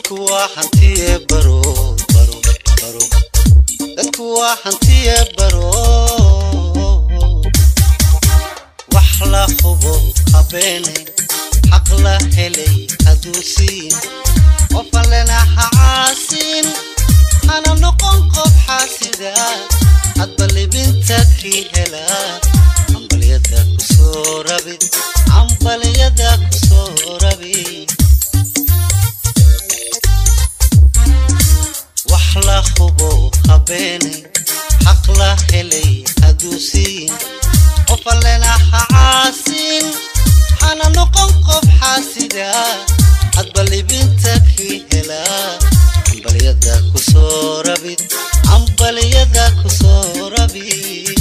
dadku waa hantiye baro baro baro dadku waa hantiye baro wax la hubo habeene xaq la helay hadduu siin qof allena ha caasin hana noqon qof xaasida hadba libinta kii helaa cambalyada kusoo rabid cambalyada kusoo rabid wax la hubo habeene xaq la helay hadduu siin qof allena ha caasin hana noqon qof xaasida hadba libinta kii helaa cambalyada kusoo rabid cambalyada kusoo rabid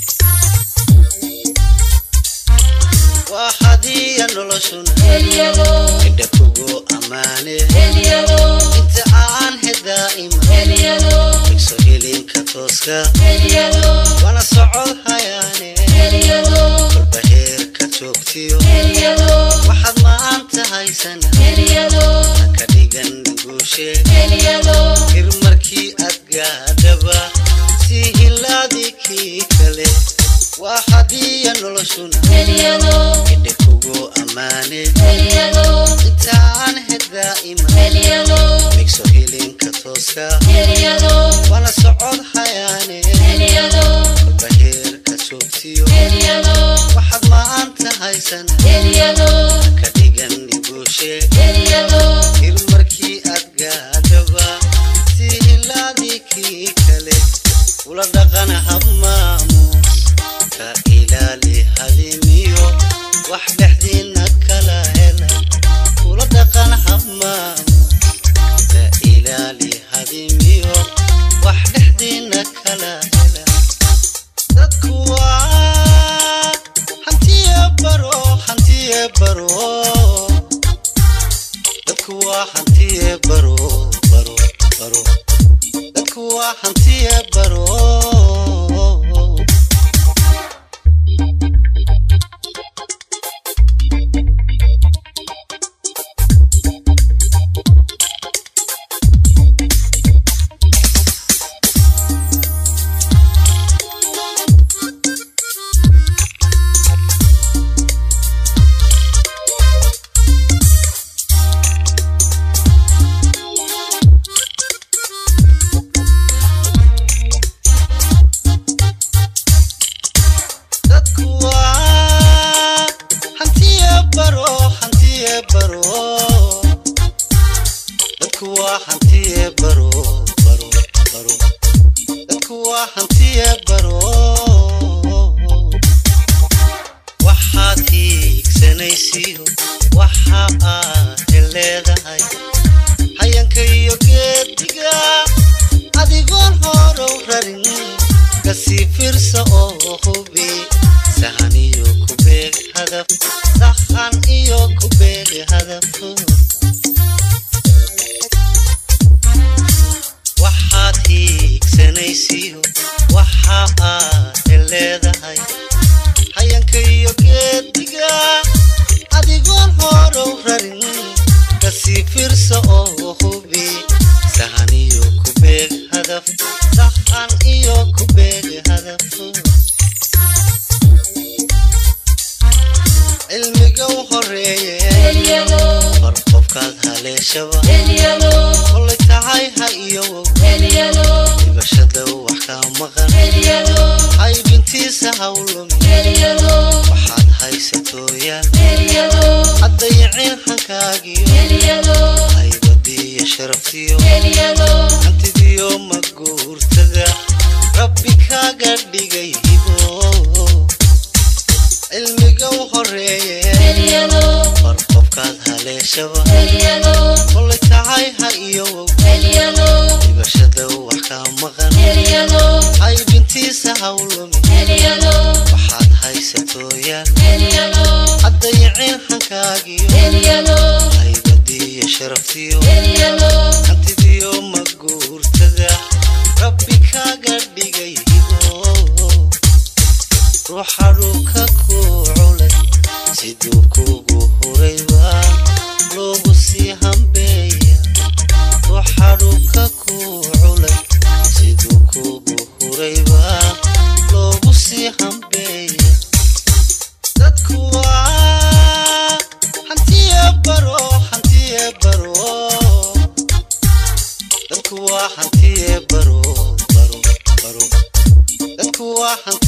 waa hadiya noloshuna indha kugu ammaane inta aan hedaa'ima igso hilinka tooska wana socod hayaane kolba heerka joogtiyo waxaad maanta haysana haka dhigan guushe hir markii aad gaadhaba si hilaadii kii kale waa hadiya noloshuna indhe kugu ammaane intaan hedaa'ima igso hilinka tooska wana socod hayaane kolba heerka joogtiyo waxaad maanta haysana haka dhigan guushe hir markii aad gaadhaba si hilaadii kii kale ula dhaqan habmaamuus ka ilaali hadimiyo wax dhexdiina kala hela ula dhaqan habmaamuus ka ilaali hadimiyo wax dhexdiina kala hela dadku waa hantiye baro hantiye baro dadku waa hantiye baro baro baro dadku waa hantiye baro dadku waa hantiye baro hantiye baro dadku waa hantiye baro baro baro dadku waa hantiye baro waxaad hiigsanaysiyo waxa aad leedahay hayanka iyo geediga adigoon horow rarin kasii firsa oo hubi sahan iyo ku beeg hadaf sahan iyo ku beeg hadaf waxaad hiigsanaysiyo waxa aad leedahay hayanka iyo geediga adigoon horow rarin kasii firsa oo hubi sahan iyo ku beeg hadaf sahan iyo ku beeg hadaf cilmiga u horeeye bar qofkaad haleeshaba kolay tahay ha iyo wow dibashada wax ka maqan haybintiisa hawlumi waxaad haysatooyaan haddayicin hankaagiyo haybadiyo sharaftiyo hantidiyo maguurtada rabbi kaaga dhigay hibo cilmiga u horeeye bar qofkaad haleeshaba kolay tahay ha iyo wow dibashada wax ka maqan haybintiisa hawlumi waxaad haysatooyaan haddayicin hankaagiyo haybadiyo sharaftiyo hantidiyo maguurtada rabbi kaaga dhigay hibo ruuxa dhulka ku culay siduu kugu hurayba loogu sii hambeeya ruuxa dhulka ku culay siduu kugu hurayba loogu sii hambeeya dadku waa hantiye baro hantiye baro dadku waa hantiye baro baro baro dadku waa hanti